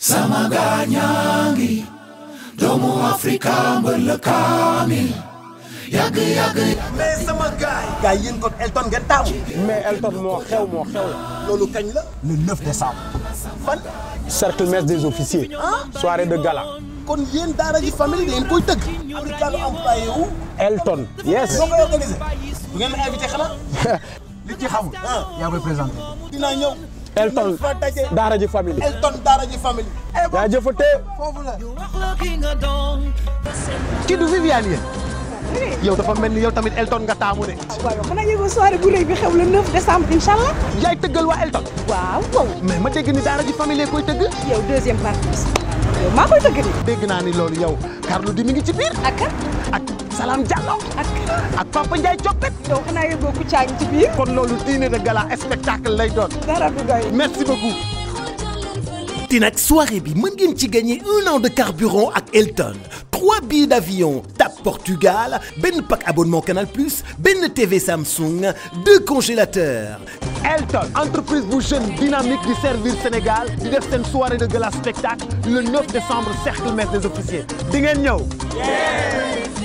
sama gaañaangi doomu Afrika mbër la kaamil yàgg yàgg mais sama gaay gaay yéen kon Elton ngeen taamu mais Elton moo xew moo xew la loolu kañ la le 9 décembre fan cercle messe des officiers soirée de gala kon yéen daara ji famille da ngeen koy tëgg africain employé wu Elton yes boo koy organisé bu ngeen ma invité xanaa li ci xamul yaa koy présenté dinaa ñëw Elton fa daje daara ji famille Elton daara ji famille yaa jëfate foofu la kii du Viviane yéen yow dafa mel ni yow tamit Elton nga taamu de waaw xanaa yëgoo soirée bu rëy bi xew le 9 décembre incha allah. yaay tëggal waa Elton waaw waaw. mais ma dégg ni daara ji famille koy tëgg yow deuxième partie yow maa koy tëgg nii. dégg naa ni loolu yow Carlou D mi ngi ci biir ak kan ak Salam Diallo ak kan ak Papa Ndiaye Coppet yow xanaa yëgoo ku caa ngi ci biir. kon loolu dîner de gala spectacle lay doon dara du doy. merci beaucoup te nag soirée bi mën ngeen ci gagner un an de carburant ak Elton trois billets d'avion TAP Portugal benn pack abonnement Canal Plus benn TV Samsung deux congélateurs. Elton entreprise bu jeune dynamique di servir Sénégal di def seen soirée de gala spectacle le 9 décembre cercle messe des officiers di ngeen ñëw.